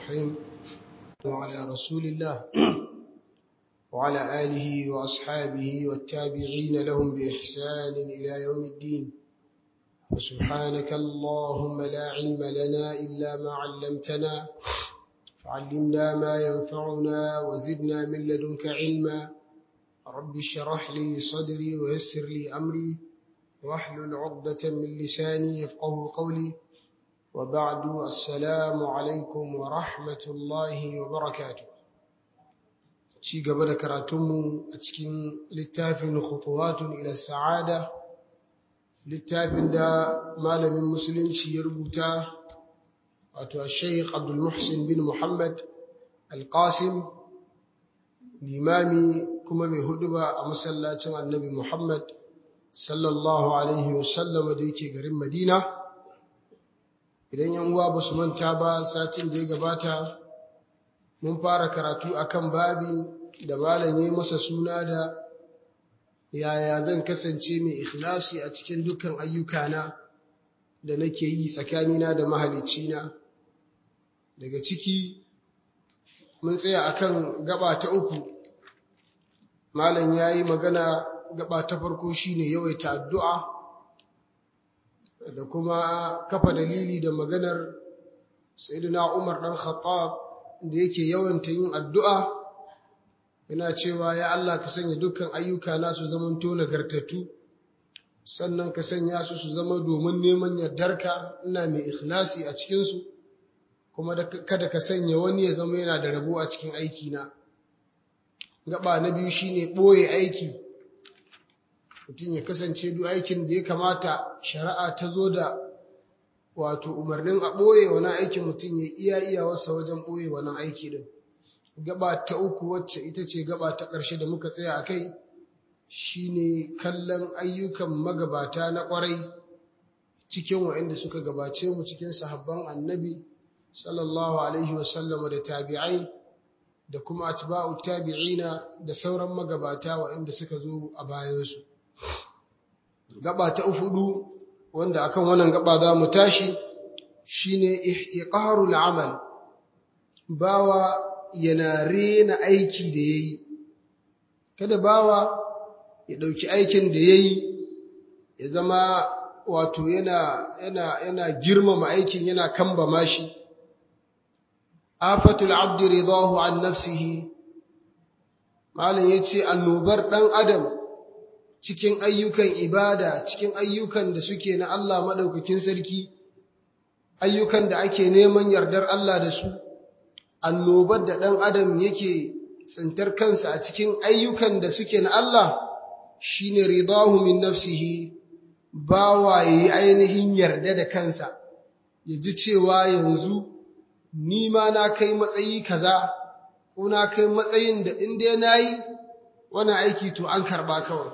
الرحيم وعلى رسول الله وعلى آله وأصحابه والتابعين لهم بإحسان إلى يوم الدين وسبحانك اللهم لا علم لنا إلا ما علمتنا فعلمنا ما ينفعنا وزدنا من لدنك علما رب اشرح لي صدري ويسر لي أمري واحلل عقدة من لساني يفقه قولي وبعد السلام عليكم ورحمة الله وبركاته ci gaba da karatunmu a cikin littafin khutuwatun ila sa'ada littafin da malamin musulunci ya rubuta wato Sheikh Abdul Muhsin bin Muhammad Al-Qasim limami kuma mai huduba a masallacin Annabi Muhammad sallallahu alaihi wasallam da yake garin Madina idan yan uwa ba su manta ba satin da ya gabata mun fara karatu akan babi da malam ya masa suna da yaya zan kasance mai ikhlasi a cikin dukkan ayyukana da nake yi tsakanina da mahalicina daga ciki mun tsaya akan gaba ta uku malam ya yi magana gaba ta farko shine yawaita addu'a da kuma kafa dalili da maganar sayyidina Umar dan Khattab da yake yawanta yin addu'a yana cewa ya Allah ka sanya dukkan ayyuka na su zaman to nagartattu sannan ka sanya su su zama domin neman yardarka ina mai ikhlasi a cikin su kuma kada ka sanya wani ya zama yana da rabo a cikin aiki na gaba na biyu shine boye aiki mutum ya kasance duk aikin da ya kamata shari'a ta zo da wato umarnin a ɓoye wani aikin mutum ya iya iyawarsa wajen ɓoye wani aiki din gaba ta uku wacce ita ce gaba ta ƙarshe da muka tsaya a kai shine kallon ayyukan magabata na ƙwarai cikin waɗanda suka gabace mu cikin sahabban annabi sallallahu alaihi wasallama da tabi'ai da kuma atba'u tabi'ina da sauran magabata waɗanda suka zo a bayansu gaba ta hudu wanda akan wannan gaba za mu tashi shine ihtiqarul amal bawa yana rena aiki da yayi kada bawa ya dauki aikin da yayi ya zama wato yana yana yana girmama aikin yana kambama shi afatul abdi ridahu an nafsihi malam yace annobar dan adam cikin ayyukan ibada cikin ayyukan da suke na Allah maɗaukakin sarki ayyukan da ake neman yardar Allah da su annobar da ɗan adam yake tsintar kansa a cikin ayyukan da suke na Allah shine ridahu min nafsihi bawa yayi ainihin yarda da kansa ya ji cewa yanzu ni ma na kai matsayi kaza ko na kai matsayin da in dai nayi wani aiki to an karba kawai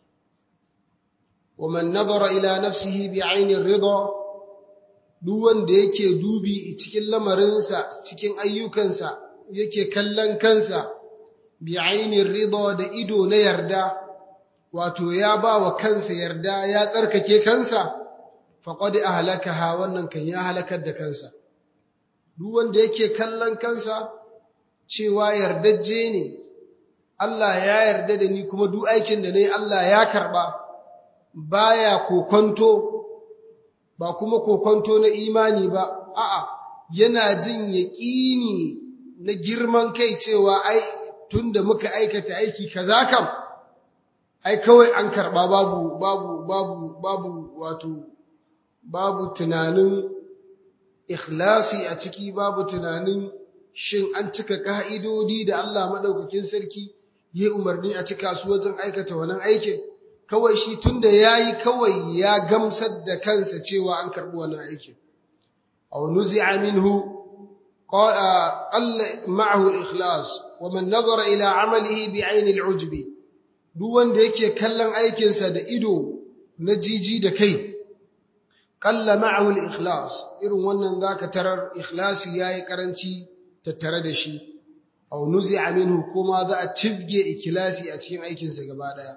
ومن نظر إلى نفسه بعين الرضا duk wanda yake dubi cikin lamarinsa cikin ayyukansa yake kallon kansa bi ainin rida da ido na yarda wato ya ba wa kansa yarda ya tsarkake kansa faqad ahlakaha wannan kan ya halakar da kansa duk wanda yake kallon kansa cewa yardajje ne Allah ya yarda da ni kuma duk aikin da nayi Allah ya karba baya kokonto ba kuma kokonto na imani ba a'a yana jin yaƙini na girman kai cewa ai tunda muka aikata aiki kaza kam ai kawai an karba babu babu babu babu wato babu tunanin ikhlasi a ciki babu tunanin shin an cika ka'idodi da Allah madaukakin sarki ya umarni a cika su wajen aikata wannan aikin kawai shi tunda yayi kawai ya gamsar da kansa cewa an karbi wannan aikin aw nuzi'a minhu qala alla ma'ahu al-ikhlas wa man nazara ila 'amalihi bi'ayn al-'ujb duk wanda yake kallon aikin sa da ido na jiji da kai qalla ma'ahu al-ikhlas irin wannan zaka tarar ikhlasi yayi karanci tattare da shi aw nuzi'a minhu kuma za a cizge ikhlasi a cikin aikin sa gaba daya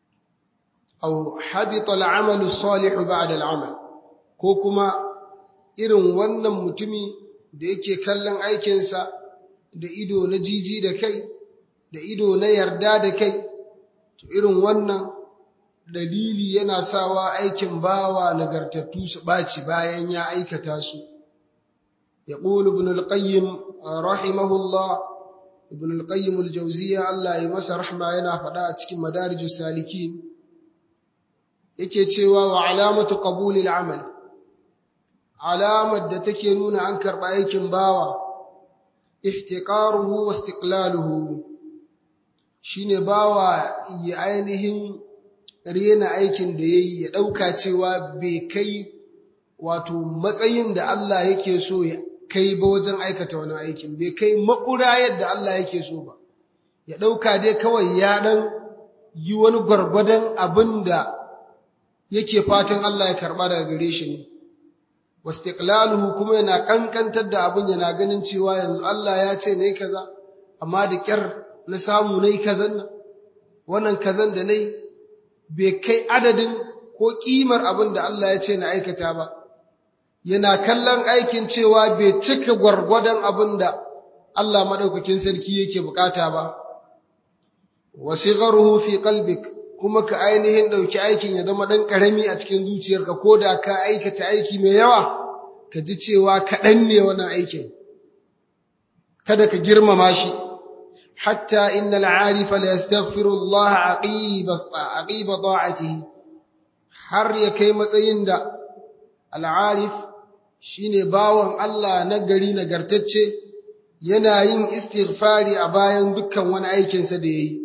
أو حبط العمل الصالح بعد العمل ko kuma irin wannan mutumi da yake kallon aikinsa da ido na jiji da kai da ido na yarda da kai to irin wannan dalili yana sawa aikin bawa nagartattu su ɓaci bayan ya aikata su يقول ابن القيم رحمه الله ابن القيم الجوزية الله يمسى رحمة yana faɗa a cikin madarijus salikin yake cewa wa alamatu qabulil amal alamar da take nuna an karɓa aikin bawa ihtiqaruhu wa istiqlaluhu shine bawa ya ainihin rena aikin da yayi ya ɗauka cewa bai kai wato matsayin da Allah yake so ya kai ba wajen aikata wani aikin bai kai makura yadda Allah yake so ba ya ɗauka dai kawai ya ɗan yi wani gwargwadon abin da yake fatan Allah ya karɓa daga gare shi ne wastiqlaluhu kuma yana kankantar da abin yana ganin cewa yanzu Allah ya ce nayi kaza amma da kyar na samu nayi kazan nan wannan kazan da nayi bai kai adadin ko kimar abin da Allah ya ce na aikata ba yana kallon aikin cewa bai cika gwargwadon abin da Allah madaukakin sarki yake bukata ba wasigharuhu fi qalbik kuma ka ainihin ɗauki aikin ya zama ɗan ƙarami a cikin zuciyarka ko da ka aikata aiki mai yawa ka ji cewa kaɗan ne wannan aikin kada ka girmama shi hatta inna al'arifa la yastaghfiru Allah aqiba ta'atihi har ya kai matsayin da al'arif shine bawan Allah na gari nagartacce yana yin istighfari a bayan dukkan wani aikinsa da yayi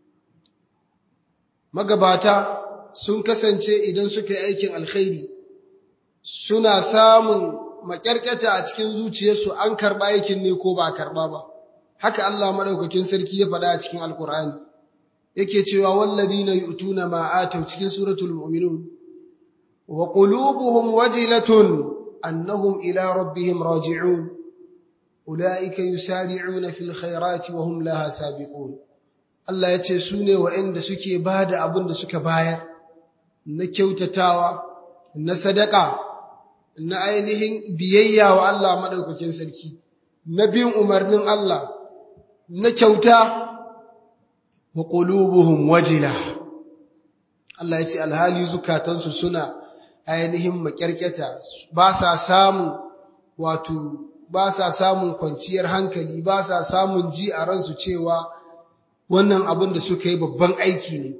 magabata sun kasance idan suka yi aikin alkhairi suna samun makyarkyata a cikin zuciyarsu an karɓa aikin ne ko ba a karɓa ba haka Allah madaukakin sarki ya faɗa a cikin alkur'ani yake cewa walladhina yu'tuna ma atau cikin suratul mu'minun wa qulubuhum wajilatun annahum ila rabbihim raji'un ulaika yusari'una fil khairati wa hum laha sabiqun Allah ya ce su ne wa'inda suke ba da abin da suka bayar na kyautatawa, na sadaka, na ainihin biyayya wa Allah maɗaukakin sarki, na bin umarnin Allah, na kyauta wa ƙulubuhun wajila. Allah ya ce alhali zukatansu suna ainihin makyarkyata ba sa samun wato ba sa samun kwanciyar hankali ba sa samun ji a ransu cewa wannan abin da suka yi babban aiki ne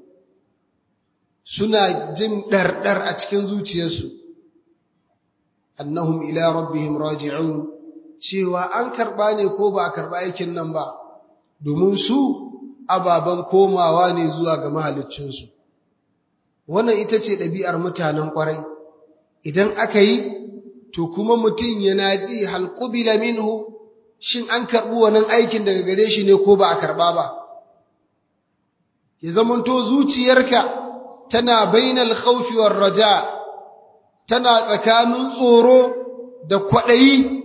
suna jin ɗarɗar a cikin zuciyarsu annahum ila rabbihim raji'un cewa an karɓa ne ko ba a karɓa aikin nan ba domin su ababen komawa ne zuwa ga mahaliccinsu wannan ita ce ɗabi'ar mutanen ƙwarai idan aka yi to kuma mutum yana ji halƙubila minhu shin an karɓi wannan aikin daga gare shi ne ko ba a karɓa ba ya zamanto zuciyarka tana bainal khawfi war raja tana tsakanin tsoro da kwaɗayi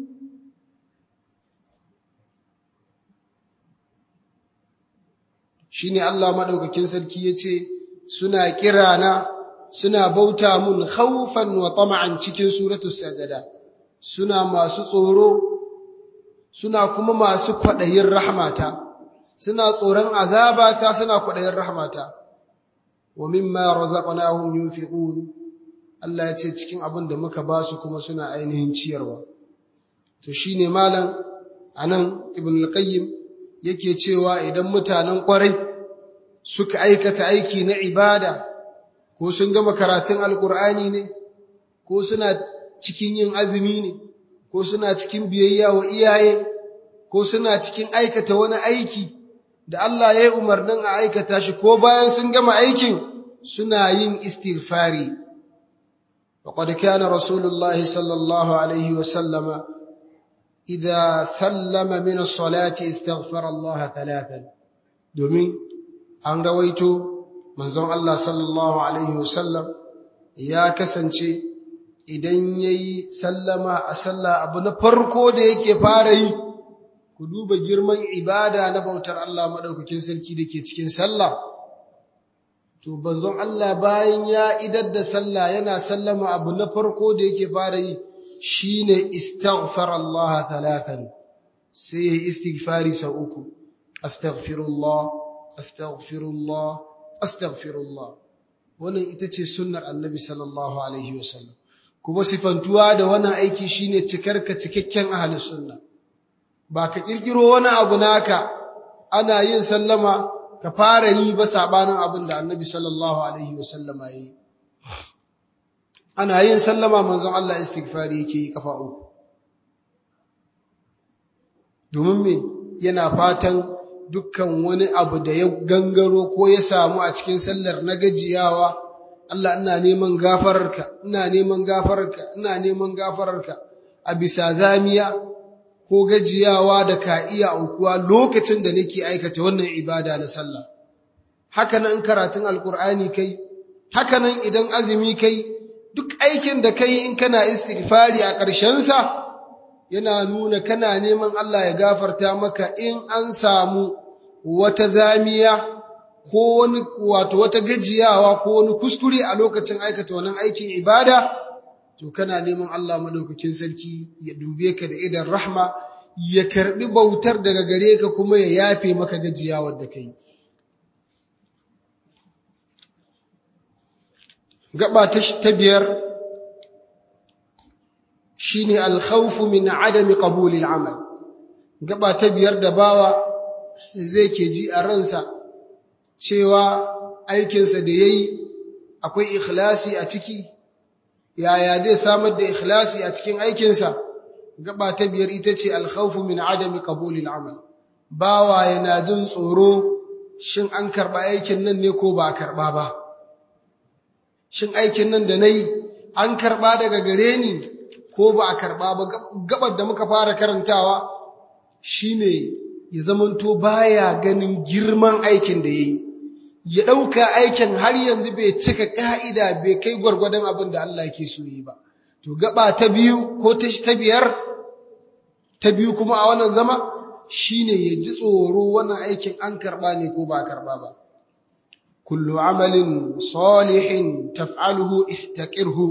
shine Allah madaukakin sarki yace suna kirana suna bauta mun khawfan wa tama'an cikin suratul sajada suna masu tsoro suna kuma masu kwaɗayin rahmata suna tsoron azabata suna kwaɗayin rahmata wa mimma razaqnahum yunfiqun Allah ya ce cikin abin da muka ba su kuma suna ainihin ciyarwa to shine malam anan ibn al-qayyim yake cewa idan mutanen kwarai suka aikata aiki na ibada ko sun gama karatun alkur'ani ne ko suna cikin yin azumi ne ko suna cikin biyayya wa iyaye ko suna cikin aikata wani aiki da Allah ya yi umarnin a aikata shi ko bayan sun gama aikin suna yin istighfari وقد كان رسول الله صلى الله عليه وسلم إذا سلم من الصلاة استغفر الله ثلاثا domin an rawaito manzon Allah sallallahu alaihi wasallam ya kasance idan yayi sallama a sallah abu na farko da yake fara yi ku duba girman ibada na bautar Allah madaukakin sarki dake cikin sallah to banzon Allah bayan ya idar da sallah yana sallama abu na farko da yake fara yi shine istaghfara Allah thalathan sai yayi istighfari sau uku astaghfirullah astaghfirullah astaghfirullah wannan ita ce sunnar annabi sallallahu alaihi wasallam kuma sifantuwa da wannan aiki shine cikarka cikakken ahli sunna ba ka kirkiro wani abu naka ana yin sallama ka fara yi ba sabanin abin da annabi sallallahu alaihi wasallam yi ana yin sallama manzon Allah istighfari yake yi kafa uku domin me yana fatan dukkan wani abu da ya gangaro ko ya samu a cikin sallar na gajiyawa Allah ina neman gafararka ina neman gafararka ina neman gafararka a bisa zamiya ko gajiyawa da ka iya aukuwa lokacin da nake aikata wannan ibada na sallah haka nan karatun alkur'ani kai haka nan idan azumi kai duk aikin da kai in kana istighfari a ƙarshen sa yana nuna kana neman Allah ya gafarta maka in an samu wata zamiya ko wani wato wata gajiyawa ko wani kuskure a lokacin aikata wannan aikin ibada to kana neman Allah madaukakin sarki ya dube ka da idan rahma ya karbi bautar daga gare ka kuma ya yafe maka gajiyawar da kai gaba ta biyar shine alkhawfu min adami qabuli al'amal gaba ta biyar da bawa zai ke ji a ransa cewa aikinsa da yayi akwai ikhlasi a ciki yaya zai samar da ikhlasi a cikin aikinsa gaba ta biyar ita ce alkhawfu min adami qabuli al'amal bawa yana jin tsoro shin an karba aikin nan ne ko ba karba ba shin aikin nan da nayi an karba daga gare ni ko ba a karba ba gabar da muka fara karantawa shine ya zamanto baya ganin girman aikin da yayi ya dauka aikin har yanzu bai cika ka'ida bai kai gwargwadon abin da Allah yake so yi ba to gaba ta biyu ko ta biyar ta biyu kuma a wannan zama shine ya ji tsoro wannan aikin an karba ne ko ba karba ba kullu amalin salihin taf'aluhu ihtaqirhu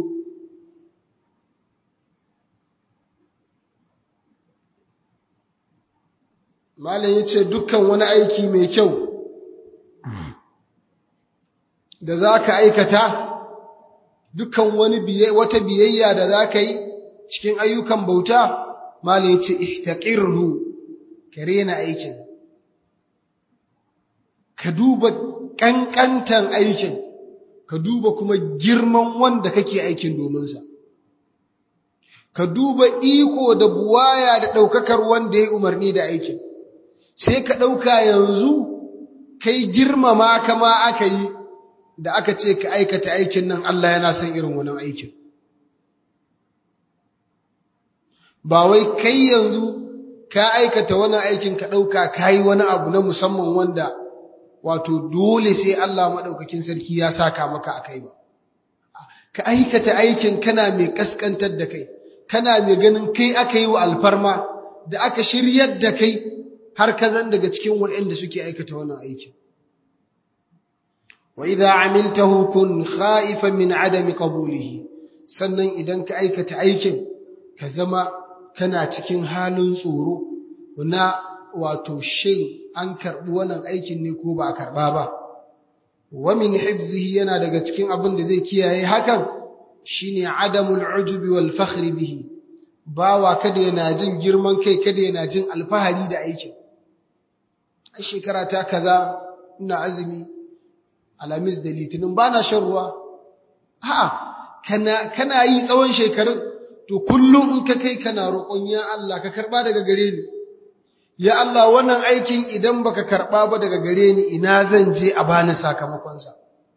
malam yace dukkan wani aiki mai kyau da zaka aikata dukkan wani wata biyayya da zaka yi cikin ayyukan bauta malam yace ihtaqirhu ka rena aikin ka duba ƙanƙantan aikin ka duba kuma girman wanda kake aikin dominsa ka duba iko da buwaya da ɗaukakar wanda ya umarni da aikin sai ka ɗauka yanzu kai girmama kama aka yi da aka ce ka aikata aikin nan Allah yana son irin wannan aikin ba wai kai yanzu ka aikata wani aikin ka ɗauka ka yi wani abu na musamman wanda wato dole sai Allah maɗaukakin sarki ya saka maka a kai ba. Ka aikata aikin kana mai ƙasƙantar da kai, kana mai ganin kai aka yi wa alfarma da aka shiryar da kai har ka zan daga cikin waɗanda suke aikata wannan aikin. Wa idza amiltahu kun khaifan min adami qabulihi sannan idan ka aikata aikin ka zama kana cikin halin tsoro na wato shin an karɓi wannan aikin ne ko ba a karɓa ba wa min hifzihi yana daga cikin abin da zai kiyaye hakan shine adamul ujubi wal fakhri bihi bawa kada yana jin girman kai kada yana jin alfahari da aikin a shekara ta kaza ina azumi alamis da litinin bana shan ruwa a'a kana kana yi tsawon shekarun to kullum in ka kai kana roƙon ya Allah ka karɓa daga gare ni ya Allah wannan aikin idan baka karɓa ba daga gare ni ina zan je a bani sakamakonsa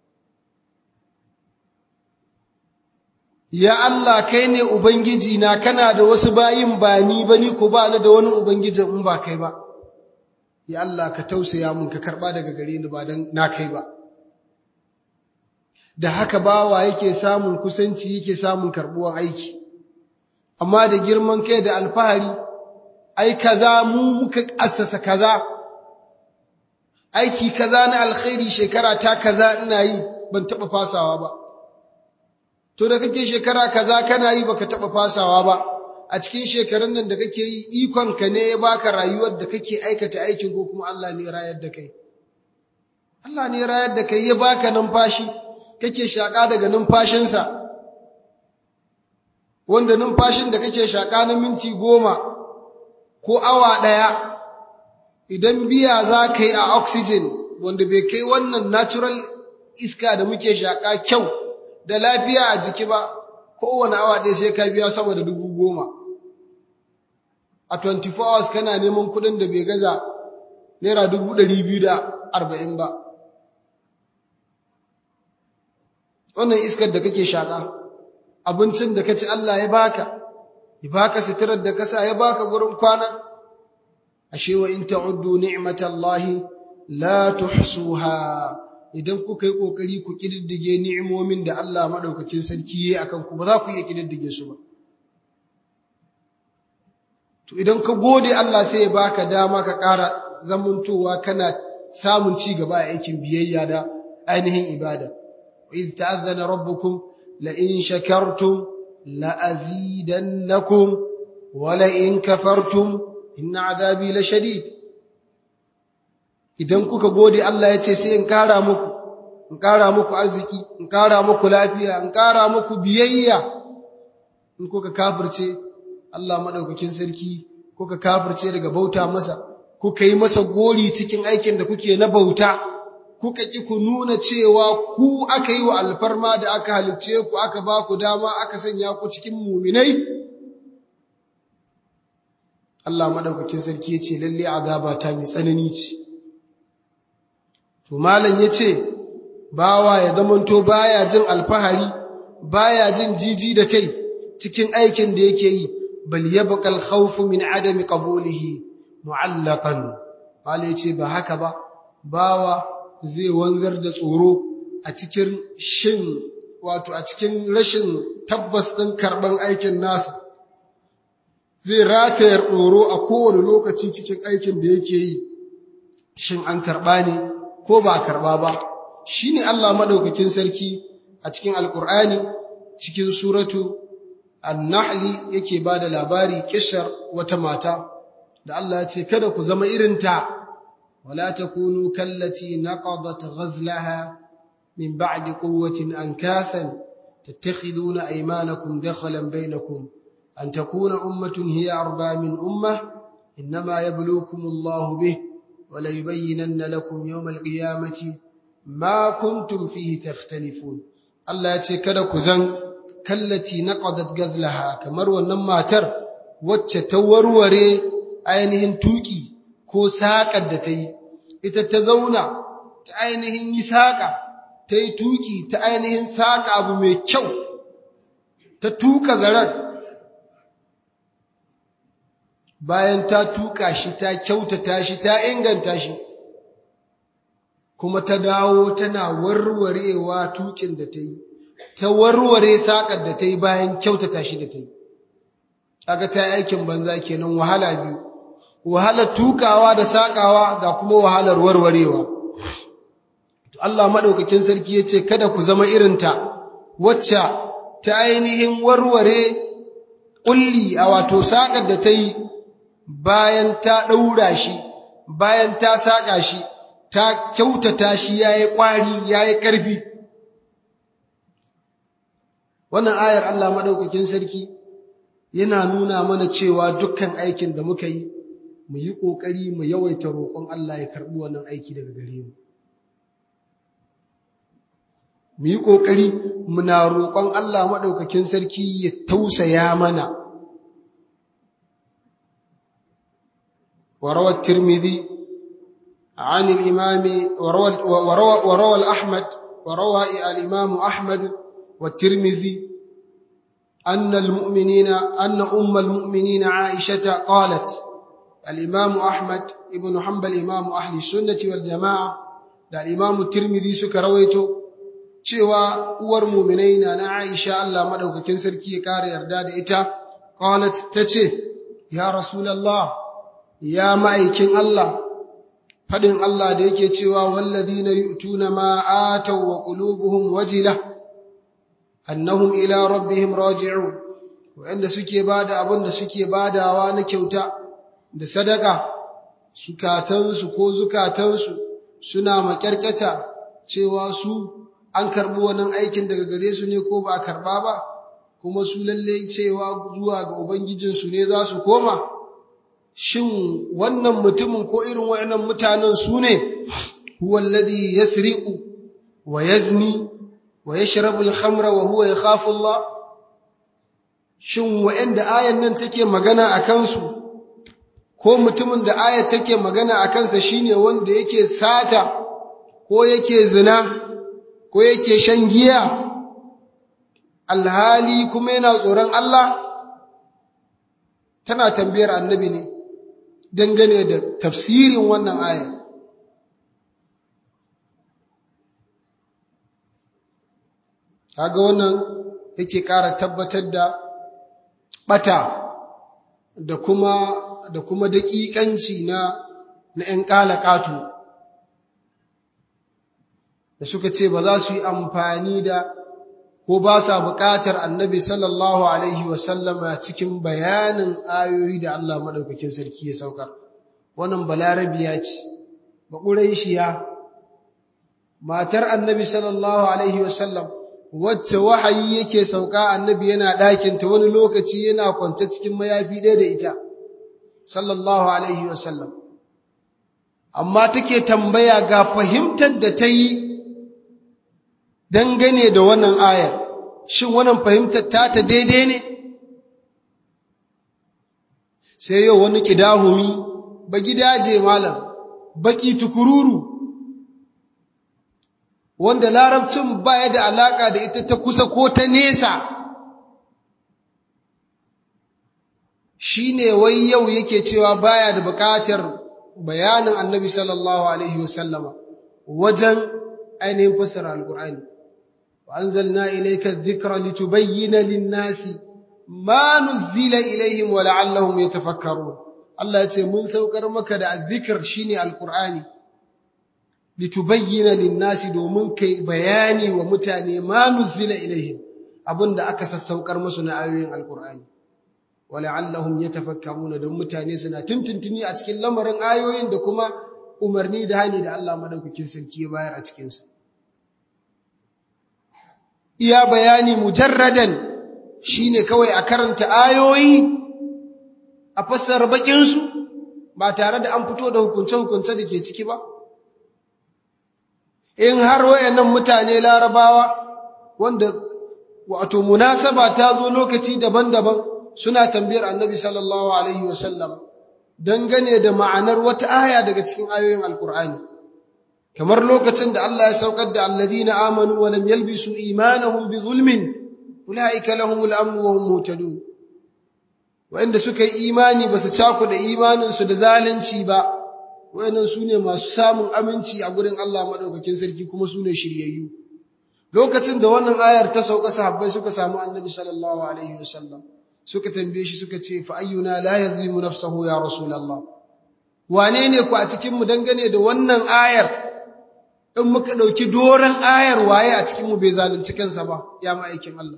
ya Allah kai ne ubangiji na kana da wasu bayin ba ni ba ni ko ba ni da wani ubangiji in ba kai ba ya Allah ka tausaya mun ka karɓa daga gare ni ba dan na kai ba da haka bawa yake samun kusanci yake samun karɓuwan aiki amma da girman kai da alfahari ai kaza mu muka assasa kaza aiki kaza na alkhairi shekara ta kaza ina yi ban taba fasawa ba to da kake shekara kaza kana yi baka taba fasawa ba a cikin shekarun nan da kake yi ikon ka ne ya baka rayuwar da kake aikata aikin ko kuma Allah ne rayar da kai Allah ne rayar da kai ya baka numfashi kake shaka daga numfashinsa wanda numfashin da kake shaka na minti goma ko awa ɗaya idan biya za ka yi a oxygen wanda bai kai wannan natural iska da muke shaka kyau da lafiya a jiki ba kowane awa ɗaya sai ka biya sama da dubu goma a 24 hours kana neman kuɗin da bai gaza naira dubu ɗari biyu da arba'in ba wannan iskar da kake shaka abincin da kaci Allah ya baka ya baka sitirar da kasa ya baka gurin kwana ashe wa in ta'uddu ni'matallahi la tuhsuha idan kuka yi kokari ku kididdige ni'imomin da Allah madaukakin sarki yayi akan ku ba za ku iya kididdige su ba to idan ka gode Allah sai ya baka dama ka ƙara zamantowa kana samun ci gaba a aikin biyayya da ainihin ibada wa idh ta'azzana rabbukum la in shakartum la azidannakum wa la in kafartum inna azabi la shadid idan kuka gode Allah ya ce sai in kara muku in kara muku arziki in kara muku lafiya in kara muku biyayya in kuka kafirce Allah madaukakin sarki kuka kafirce daga bauta masa kuka yi masa gori cikin aikin da kuke na bauta kuka ki ku nuna cewa ku aka yi wa alfarma da aka halicce ku aka ba ku dama aka sanya ku cikin muminai Allah madaukakin sarki ya ce lalle azaba ta mai tsanani ce to malam ya ce bawa ya zamanto baya jin alfahari baya jin jiji da kai cikin aikin da yake yi bal yabqa al-khawf min adami qabulihi mu'allaqan malam ya ce ba haka ba bawa zai wanzar da tsoro a cikin shin wato a cikin rashin tabbas ɗin karɓan aikin nasa zai ratayar tsoro a kowane lokaci cikin aikin da yake yi shin an karɓa ne ko ba a karɓa ba shi ne Allah maɗaukakin sarki a cikin alƙur'ani cikin suratu annahli yake ba da labari kishar wata mata da Allah ya ce kada ku zama irinta ولا تكونوا كالتي نقضت غزلها من بعد قوة أنكاثا تتخذون أيمانكم دخلا بينكم أن تكون أمة هي أربى من أمة إنما يبلوكم الله به وليبينن لكم يوم القيامة ما كنتم فيه تختلفون الله يتكدك زن كالتي نقضت غزلها كمروا النماتر وتتوروري أينهن توكي ko saƙar da ta yi, ita ta zauna ta ainihin yi saƙa, ta yi tuƙi ta ainihin saƙa abu mai kyau, ta tuƙa zaren. Bayan ta tuƙa shi, ta kyautata shi, ta inganta shi, kuma ta dawo tana warwarewa tuƙin da ta yi, ta warware saƙar da ta yi bayan kyautata shi da ta yi. Kaga ta yi aikin banza kenan wahala biyu. wahalar tukawa da sakawa ga kuma wahalar warwarewa to Allah madaukakin sarki yace kada ku zama irinta wacce ta ainihin warware kulli a wato sakar da ta yi bayan ta daura shi bayan ta saka shi ta kyautata shi yayi kwari yayi karfi wannan ayar Allah madaukakin sarki yana nuna mana cewa dukkan aikin da muka yi mu yi ƙoƙari mu yawaita roƙon Allah ya karɓi wannan aiki daga gare mu. Mu yi ƙoƙari muna roƙon Allah maɗaukakin sarki ya tausaya mana. وروى الترمذي عن الإمام وروى, وروى, وروى الأحمد وروى الإمام أحمد والترمذي أن المؤمنين أن أم المؤمنين عائشة قالت الإمام أحمد ابن حنبل إمام أهل السنة والجماعة da Imam Tirmidhi suka rawaito cewa uwar mu'minai na Aisha Allah madaukakin sarki ya kare yarda da ita qalat tace ya rasulullah ya ma'aikin Allah fadin Allah da yake cewa walladhina yu'tuna ma ataw wa qulubuhum wajila annahum ila rabbihim raji'un wa'anda suke bada abin da suke badawa na kyauta da sadaka sukatansu ko zukatansu suna makyarkyata cewa su an karbi wannan aikin daga gare su ne ko ba a karba ba kuma su lalle cewa zuwa ga ubangijinsu ne za su koma shin wannan mutumin ko irin waɗannan mutanen su ne huwa alladhi yasriqu wa yazni wa yashrabu al-khamra wa huwa yakhafu Allah shin waɗanda ayan nan take magana a kansu ko mutumin da ayat take magana a kansa shine wanda yake sata ko yake zina ko yake shan giya alhali kuma yana tsoron Allah tana tambayar annabi ne dangane da tafsirin wannan aya kaga wannan yake ƙara tabbatar da bata da kuma da kuma daƙiƙanci na na ƴan ƙalaƙatu da suka ce ba za su yi amfani da ko ba sa buƙatar annabi sallallahu alaihi wasallama cikin bayanin ayoyi da Allah maɗaukakin sarki ya saukar wannan balarabiya ce ba ƙuraishiya matar annabi sallallahu alaihi wasallam wacce wahayi yake sauka annabi yana ɗakinta wani lokaci yana kwance cikin mayafi ɗaya da ita sallallahu alaihi wasallam amma take tambaya ga fahimtar da ta yi dangane da wannan ayar shin wannan fahimtar ta ta daidai ne sai yau wani kidahumi ba gidaje malam baki tukururu wanda larabcin baya da alaka da ita ta kusa ko ta nesa shine wai yau yake cewa baya da bukatar bayanin annabi sallallahu alaihi wasallama wajen ainihin fassara alkur'ani وأنزلنا إليك الذكر لتبين للناس ما نزل إليهم ولعلهم يتفكرون الله يتي من سوكر مكة الذكر شيني القرآن لتبين للناس دومن كي بياني ومتاني ما نزل إليهم أبن دا أكس السوكر مسنا آيوين القرآن ولعلهم يتفكرون دوم متاني سنا تنتنتني أتكين لمرن آيوين دكما umarni da hani da Allah madaukakin sarki ya bayar a cikinsa. iya bayani mujarradan shine kawai a karanta ayoyi a fassara bakinsu ba tare da an fito da hukunce-hukunce da ke ciki ba in har wayannan mutane larabawa wanda wato munasaba ta zo lokaci daban-daban suna tambayar annabi sallallahu alaihi wasallam dangane da ma'anar wata aya daga cikin ayoyin alkur'ani kamar lokacin da Allah ya saukar da alladhina amanu wa lam yalbisu imanahum bi zulmin ulaika lahumul amn wa hum muhtadun wanda suka yi imani basu caku da imanin su da zalunci ba wayannan sune masu samun aminci a gurin Allah madaukakin sarki kuma sune shiryayyu lokacin da wannan ayar ta sauka sahabbai suka samu annabi sallallahu alaihi wasallam suka tambaye shi suka ce fa ayyuna la yazlimu nafsahu ya rasulullah wane ne ku a cikin mu dangane da wannan ayar in muka ɗauki doron ayar waye a cikinmu bai zalunci kansa ba ya ma'aikin Allah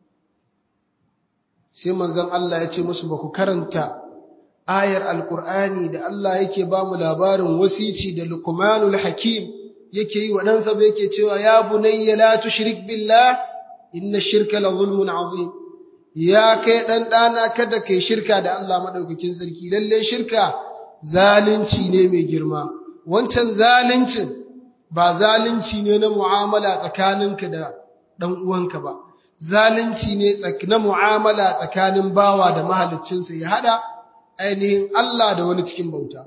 sai manzon Allah ya ce musu ba ku karanta ayar alkur'ani da Allah yake ba mu labarin wasici da lukmanul hakim yake yi wa ɗansa ba yake cewa ya bunayya la tushrik billah inna shirka la zulmun azim ya kai ɗan ɗana kada kai shirka da Allah maɗaukakin sarki lalle shirka zalunci ne mai girma wancan zaluncin ba zalunci ne na mu'amala tsakaninka da ɗan uwanka ba zalunci ne na mu'amala tsakanin bawa da mahaliccinsa ya hada ainihin Allah da wani cikin bauta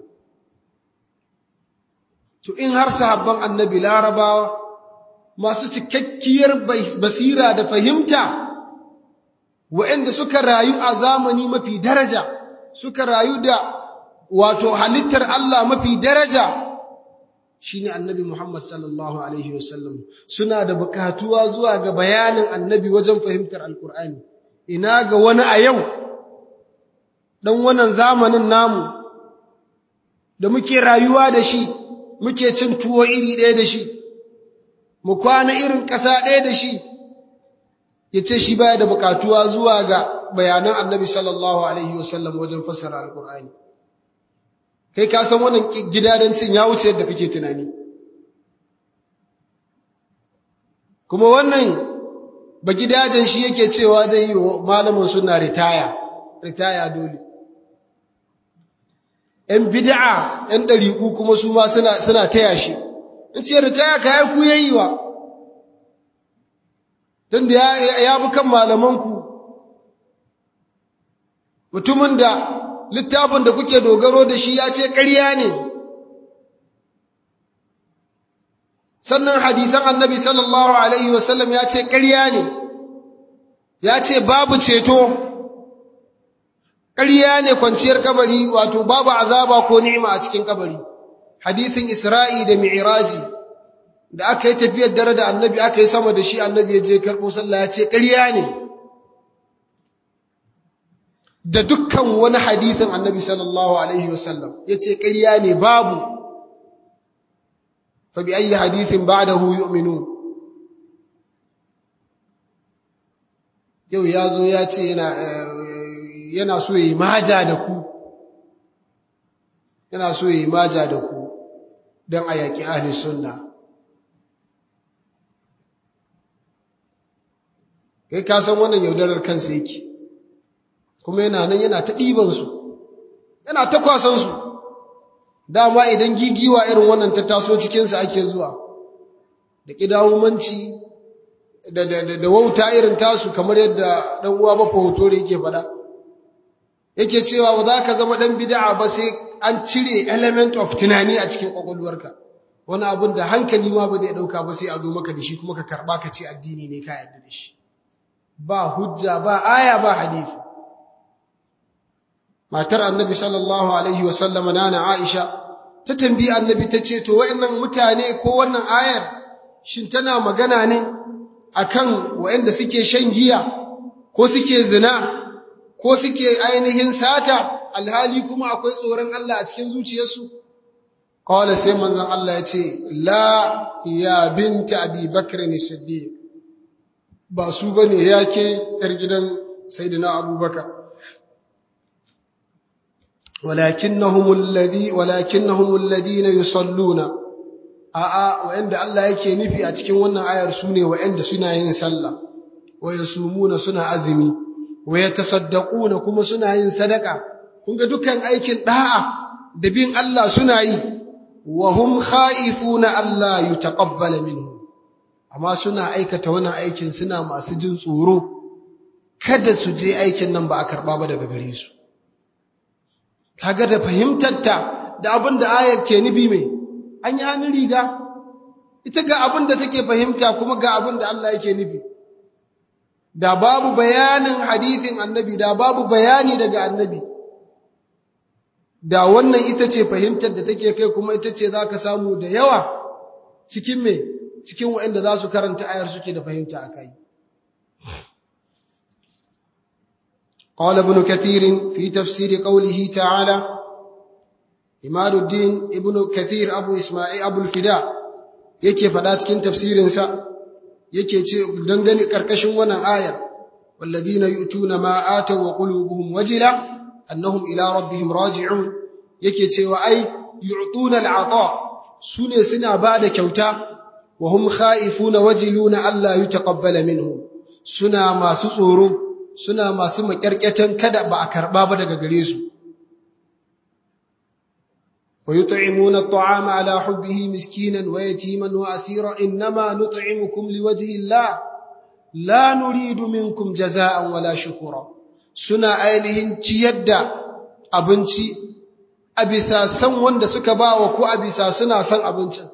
to in har sahabban annabi larabawa masu cikakkiyar basira da fahimta waɗanda suka rayu a zamani mafi daraja suka rayu da wato halittar Allah mafi daraja shine annabi Muhammad sallallahu alaihi wasallam suna da bukatuwa zuwa ga bayanin annabi wajen fahimtar alkur'ani ina ga wani a yau dan wannan zamanin namu da muke rayuwa da shi muke cin tuwo iri ɗaya da shi mu kwana irin ƙasa ɗaya da shi ya ce shi baya da bukatuwa zuwa ga bayanan annabi sallallahu alaihi wasallam wajen fassara alkur'ani kai ka san wannan gidadancin ya wuce yadda kake tunani kuma wannan ba gidajen shi yake cewa zai yi malamin suna ritaya ritaya dole ‘yan bid'a ‘yan ɗariƙu kuma su ma suna taya shi in ce ritaya ka yi ku yayi wa don da ya bi kan malamanku mutumin da littafin da kuke dogaro da shi ya ce ƙarya ne sannan hadisan annabi sallallahu alaihi wasallam ya ce ƙarya ne ya ce babu ceto ƙarya ne kwanciyar kabari wato babu azaba ko ni'ima a cikin kabari hadisin isra'i da mi'raji da aka yi tafiyar dare da annabi aka yi sama da shi annabi ya je karɓo sallah ya ce ƙarya ne da dukkan wani hadithin annabi sallallahu alaihi wasallam ya ce ƙarya ne babu fa bi ayi hadithin ba'dahu yu'minun yau ya zo ya ce yana yana so yi maja da ku yana so yi maja da ku don a yaƙi ahli sunna kai ka san wannan yaudarar kansa yake kuma yana nan yana ta ɗibansu yana ta kwasansu dama idan gigiwa irin wannan ta taso cikinsa ake zuwa da ƙidawumanci da, da, da, da wauta irin tasu kamar yadda ɗan uwa bafa hoto da yake faɗa yake cewa ba za ka zama ɗan bid'a ba sai an cire element of tunani a cikin ƙwaƙwalwarka wani abun da hankali ma ba zai ɗauka ba sai a zo maka da shi kuma ka karɓa ka ce addini ne ka yarda da shi ba hujja ba aya ba hadisi matar annabi sallallahu alaihi wasallama nana Aisha ta tambayi annabi ta ce to wayannan mutane ko wannan ayar shin tana magana ne akan wayanda suke shan giya ko suke zina ko suke ainihin sata alhali kuma akwai tsoron Allah a cikin zuciyarsu qala sai manzon Allah ya ce la ya binta abi bakr as-siddiq ba su bane yake yar gidan sayyidina abubakar ولكنهم الذي ولكنهم الذين يصلون a'a wa'anda Allah yake nufi a cikin wannan ayar sune wa'anda suna yin sallah wa yasumuna suna azumi wa yatasaddaquna kuma suna yin sadaka kun ga dukkan aikin da'a da bin Allah suna yi wa hum khaifuna Allah yutaqabbala minhum amma suna aikata wannan aikin suna masu jin tsoro kada su je aikin nan ba a karba ba daga gare su kaga da fahimtarta da abin da ayar ke nufi mai an yi hannun riga ita ga abin da take fahimta kuma ga abin da Allah yake nufi da babu bayanin hadithin annabi da babu bayani daga annabi da wannan ita ce fahimtar da take kai kuma ita ce za ka samu da yawa cikin me cikin waɗanda za su karanta ayar suke da fahimta a kai قال ابن كثير في تفسير قوله تعالى إمام الدين ابن كثير أبو إسماعيل أبو الفداء yake faɗa cikin tafsirinsa yake ce dangane ƙarƙashin wannan ayar walladhina yu'tuna ma ataw wa qulubuhum wajila annahum ila rabbihim raji'un yake cewa ai yu'tuna al'ata sune suna bada kyauta wa hum khaifuna wajiluna alla yutaqabbala minhum suna masu tsoro suna masu makyarkyatan kada ba a karɓa ba daga gare su. Wa yut'imuna at'ama ala hubbihi miskinan wa yatiman wa asira innama nut'imukum liwajhi Allah la nuridu minkum jazaa'an wala shukura suna ainihin ciyar da abinci a bisa san wanda suka bawa ko a bisa suna san abincin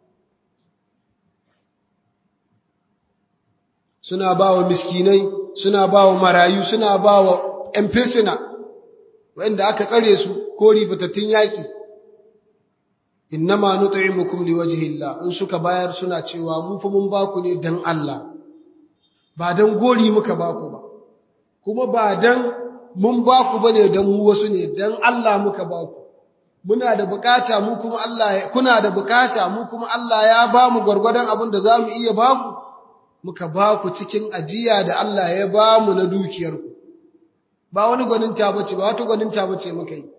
suna bawa miskinai suna ba wa marayu suna ba wa ‘yan firsina wanda aka tsare su ko ribatattun yaƙi inna ma nut'imukum liwajhillah in suka bayar suna cewa mu fa mun baku ne dan Allah ba dan gori muka baku ba kuma ba dan mun baku bane dan mu wasu ne dan Allah muka baku muna da bukata mu kuma Allah kuna da bukata mu kuma Allah ya ba mu gwargwadon abin da zamu iya baku muka ba ku cikin ajiya da Allah ya ba mu na dukiyarku ba wani gwaninta bace ba wata gwaninta bace muka yi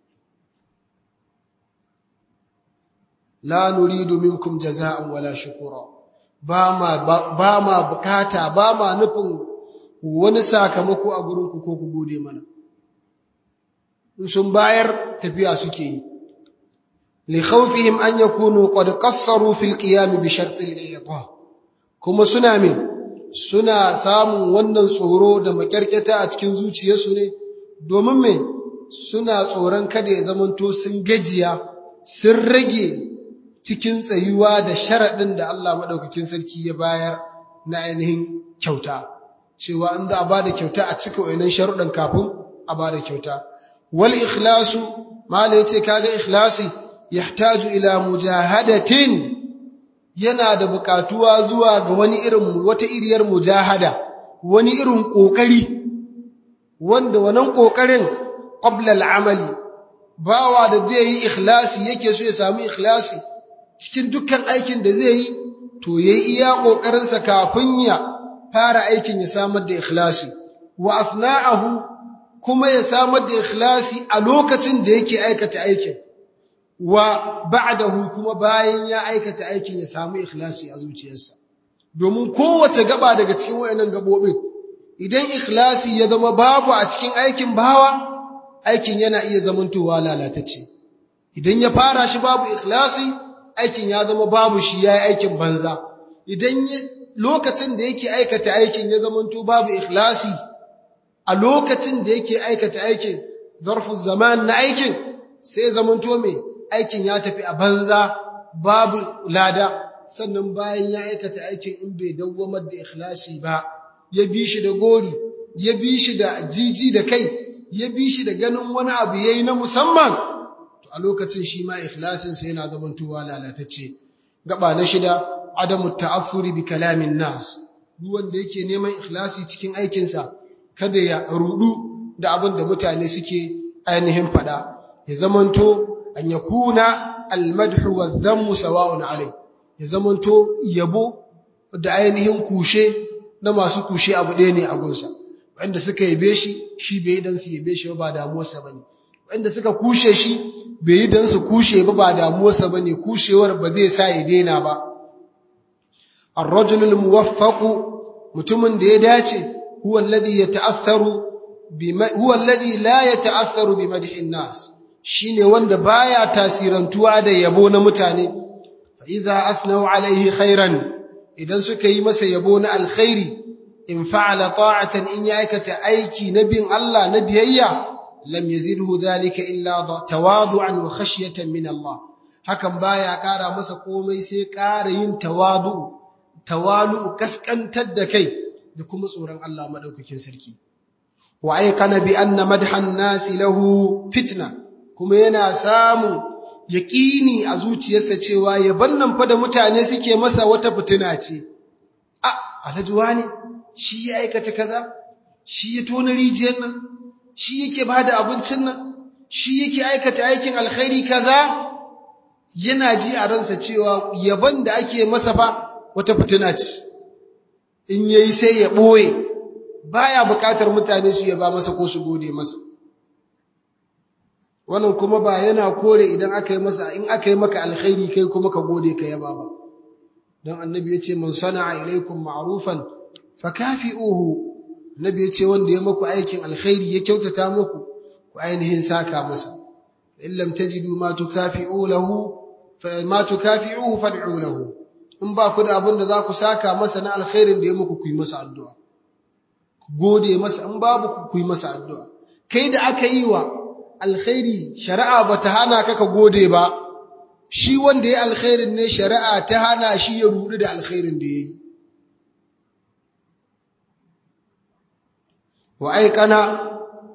la nuridu minkum jaza'an wala shukura ba ma ba ma bukata ba ma nufin wani sakamako a gurin ku ko ku gode mana in sun bayar tafiya suke yi li khawfihim an yakunu qad qassaru fil qiyam bi shart al i'ta kuma suna min suna samun wannan tsoro da makyarketa a cikin zuciyarsu ne domin me suna tsoron kada ya zamanto sun gajiya sun rage cikin tsayuwa da sharaɗin da Allah maɗaukakin sarki ya bayar na ainihin kyauta cewa in za a ba da kyauta a cika wayannan sharuɗan kafin a ba da kyauta wal ikhlasu mala yace kaga ikhlasi yahtaju ila mujahadatin yana da buƙatuwa zuwa ga wani irin wata iriyar mujahada wani irin ƙoƙari wanda wannan ƙoƙarin qabla al'amali bawa da zai yi ikhlasi yake so ya samu ikhlasi cikin dukkan aikin da zai yi to yayi iya ƙoƙarinsa kafin ya fara aikin ya samar da ikhlasi wa athna'ahu kuma ya samar da ikhlasi a lokacin da yake aikata aikin wa ba'dahu kuma bayan ya aikata aikin ya samu ikhlasi a zuciyarsa domin kowace gaba daga cikin wayannan gabobin idan ikhlasi ya zama babu a cikin aikin bawa aikin yana iya zamantowa lalatacce idan ya fara shi babu ikhlasi aikin ya zama babu shi yayi aikin banza idan lokacin da yake aikata aikin ya zamanto babu ikhlasi a lokacin da yake aikata aikin zarfu zaman na aikin sai zamanto me aikin ya tafi a banza babu lada sannan bayan ya aikata aikin in bai dawwamar da ikhlasi ba ya bi shi da gori ya bi shi da jiji da kai ya bi shi da ganin wani abu yayi na musamman to a lokacin shi ma ikhlasin sa yana zamantowa lalatacce gaba na shida adamu ta'affuri bi kalamin nas duk wanda yake neman ikhlasi cikin aikinsa kada ya rudu da abin da mutane suke ainihin fada ya zamanto an yakuna almadhu wadh-dhammu sawa'un alai ya zamanto yabo da ainihin kushe na masu kushe abu ɗaya ne a gunsa wanda suka yabe shi shi bai dan su yabe shi ba damuwarsa bane wanda suka kushe shi bai yi dan su kushe ba ba damuwarsa bane kushewar ba zai sa ya daina ba الرجل الموفق mutumin da ya dace huwa alladhi yata'assaru bima huwa alladhi la yata'assaru bimadhi an-nas shine wanda baya tasirantuwa da yabo na mutane fa idza asnau alaihi khairan idan suka yi masa yabo na alkhairi in fa'ala ta'atan in ya aikata aiki na bin Allah na biyayya lam yazidhu dhalika illa tawadu'an wa khashyatan min Allah hakan baya kara masa komai sai kara yin tawadu tawalu kaskantar da kai da kuma tsoron Allah madaukakin sarki wa aikana bi anna madhan nasi lahu fitna kuma yana samu yaqini a zuciyarsa cewa yaban nan fa da mutane suke masa wata fitina ce a alhaji wani shi ya aikata kaza shi ya tona rijiyar nan shi yake bada abincin nan shi yake aikata aikin alkhairi kaza yana ji a ransa cewa yaban da ake masa fa wata fitina ce in yayi sai ya boye baya bukatar mutane su yaba masa ko su gode masa wannan kuma ba yana kore idan aka yi masa in aka yi maka alkhairi kai kuma ka gode ka yaba ba dan annabi yace man sana'a ilaikum ma'rufan fakafi'uhu annabi yace wanda ya maku aikin alkhairi ya kyautata muku ku ainihin saka masa in lam tajidu ma tukafi'u lahu fa ma tukafi'uhu fad'u lahu in ba ku da abin da za ku saka masa na alkhairin da ya muku ku yi masa addu'a ku gode masa in babu ku yi masa addu'a kai da aka yi wa alkhairi shari'a ba ta hana ka ka gode ba shi wanda ya alkhairin ne shari'a ta hana shi ya rudu da alkhairin da ya yi wa aikana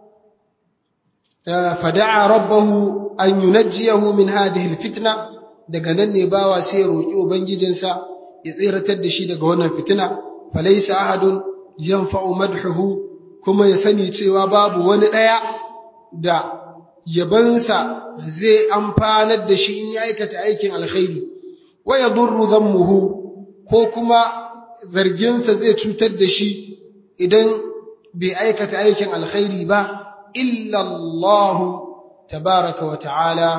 fada'a rabbahu an yunajjiyahu min hadhihi alfitna daga nan ne bawa sai ya roki ubangijinsa ya tsiratar da shi daga wannan fitina falaysa ahadun yanfa'u madhuhu kuma ya sani cewa babu wani daya da yabansa zai amfanar da shi in ya aikata aikin alkhairi wa yadurru dhammuhu ko kuma zarginsa zai cutar da shi idan bai aikata aikin alkhairi ba illallahu tabaraka wa ta'ala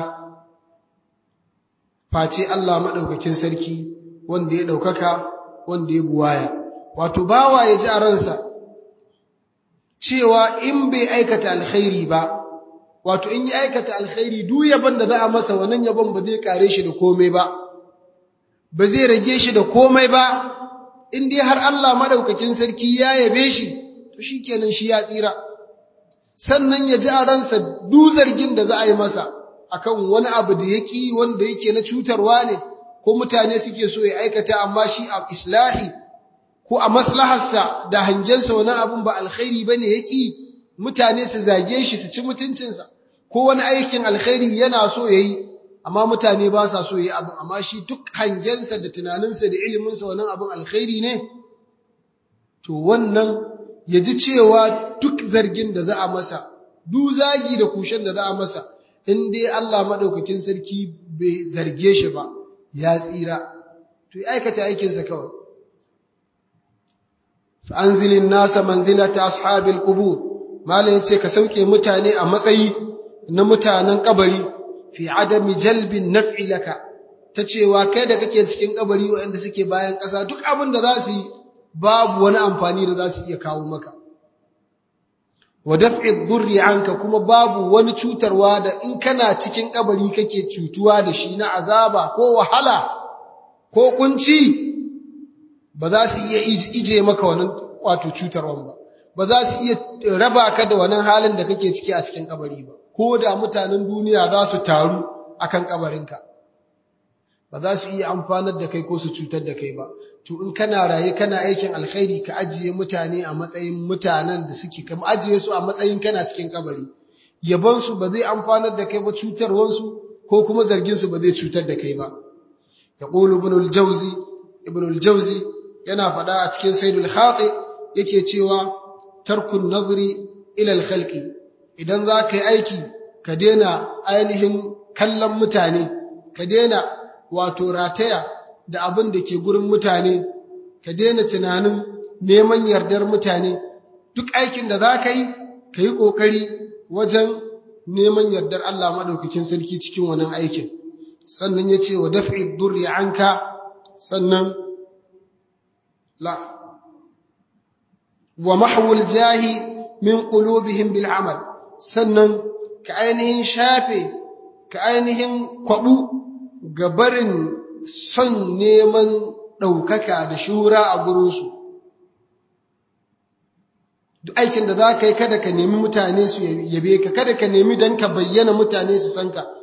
face Allah maɗaukakin sarki wanda ya ɗaukaka wanda ya buwaya wato bawa ya ji a ransa cewa in bai aikata alkhairi ba wato in yi aikata alkhairi duk yabon da za a masa wannan yabon ba zai kare shi da komai ba ba zai rage shi da komai ba in dai har Allah madaukakin sarki ya yabe shi to shikenan shi ya tsira sannan ya ji a ransa duk zargin da za a yi masa akan wani abu da yaki wanda yake na cutarwa ne ko mutane suke so ya aikata amma shi a islahi ko a maslaharsa da hangensa wani abun ba alkhairi bane yaki mutane su zage shi su ci mutuncinsa ko wani aikin alkhairi yana so yayi amma mutane ba sa so yayi abin amma shi duk hangensa da tunaninsa da iliminsa wannan abin alkhairi ne to wannan ya ji cewa duk zargin da za a masa duk zagi da kushen da za a masa in dai Allah madaukakin sarki bai zarge shi ba ya tsira to ya aikata aikinsa kawai fa anzilin nasa manzilata ashabil qubur malam yace ka sauke mutane a matsayi na mutanen kabari fi adami jalbin naf'i laka ta cewa kai da kake cikin kabari waɗanda suke bayan ƙasa duk abin da za su yi babu wani amfani da za su iya kawo maka wa daf'i dhurri anka kuma babu wani cutarwa da in kana cikin kabari kake cutuwa da shi na azaba ko wahala ko kunci ba za su iya ije maka wannan wato cutarwan ba ba za su iya raba ka da wannan halin da kake ciki a cikin kabari ba ko da mutanen duniya za su taru akan kabarinka ba za su iya amfanar da kai ko su cutar da kai ba to in kana raye kana aikin alkhairi ka ajiye mutane a matsayin mutanen da suke ka ajiye su a matsayin kana cikin kabari yabon su ba zai amfanar da kai ba cutarwan su ko kuma zargin su ba zai cutar da kai ba yaqulu ibn al-jawzi ibn al-jawzi yana faɗa a cikin sayyidul khati yake cewa tarkun nazri ila al-khalqi idan za ka yi aiki ka daina ainihin kallon mutane ka daina wato rataya da abin da ke gurin mutane ka daina tunanin neman yardar mutane duk aikin da za ka yi ka yi ƙoƙari wajen neman yardar Allah maɗaukakin sarki cikin wannan aikin sannan ya ce wa daf'i durri anka sannan la wa mahwul jahi min qulubihim bil amal sannan ka ainihin shafe ka ainihin kwabu ga barin son neman ɗaukaka da shura a gurinsu duk aikin da za ka yi kada ka nemi mutane su yabe ka kada ka nemi don ka bayyana mutane su san ka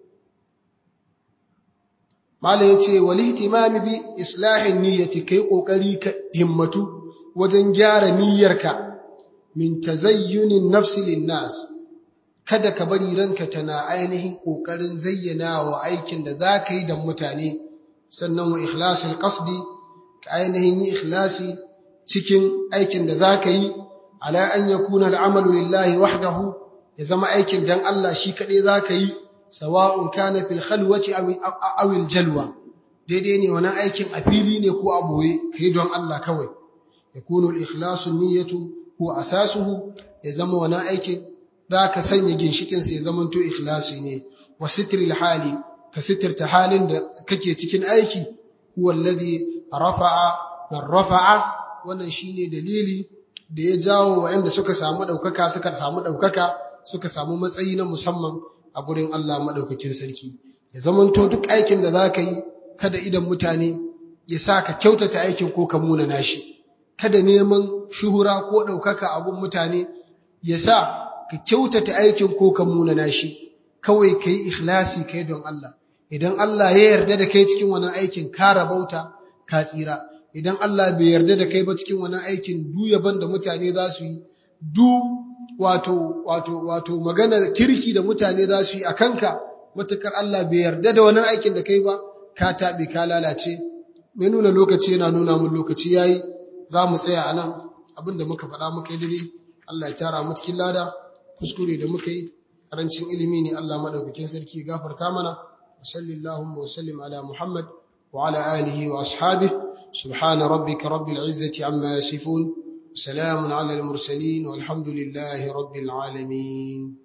Malam ya ce, wali hitimami bi islahin niyyati kai ƙoƙari ka himmatu wajen gyara niyyarka min tazayyunin nafsi linnas kada ka bari ranka tana ainihin ƙoƙarin zayyana wa aikin da za ka yi da mutane sannan wa ikhlasil qasdi ka ainihin yi ikhlasi cikin aikin da za ka yi ala an yakuna al'amalu lillahi wahdahu ya zama aikin dan Allah shi kaɗai za ka yi sawa'un kana fil khalwati aw al jalwa daidai ne wannan aikin a fili ne ko a boye kai don Allah kawai yakunu al ikhlasu niyyatu huwa asasuhu ya zama wannan aikin za ka sanya ginshikinsa ya zamanto ikhlasi ne wa sitril hali ka sitirta halin da kake cikin aiki huwa alladhi rafa'a man rafa'a wannan shine dalili da ya jawo waɗanda suka samu ɗaukaka suka samu ɗaukaka suka samu matsayi na musamman a gurin Allah maɗaukakin sarki ya zamanto duk aikin da za ka yi kada idan mutane ya sa ka kyautata aikin ko ka munana shi kada neman shuhura ko ɗaukaka a gun mutane ya sa ka kyautata aikin ko ka munana shi kawai ka yi ikhlasi kai don Allah idan Allah ya yarda da kai cikin wannan aikin ka rabauta ka tsira idan Allah bai yarda da kai ba cikin wannan aikin du yaban da mutane za su yi du wato wato wato maganar kirki da mutane za su yi a kanka matakar Allah bai yarda da wannan aikin da kai ba ka taɓe ka lalace mai nuna lokaci yana nuna mun lokaci yayi za mu tsaya a nan abinda muka faɗa muka yi dare Allah ya tara mu cikin lada kuskure da muka yi karancin ilimi ne Allah madaukakin sarki ya gafarta mana sallallahu wa sallim ala muhammad wa ala alihi wa ashabihi سبحان ربك رب العزة عما يصفون سلام على المرسلين والحمد لله رب العالمين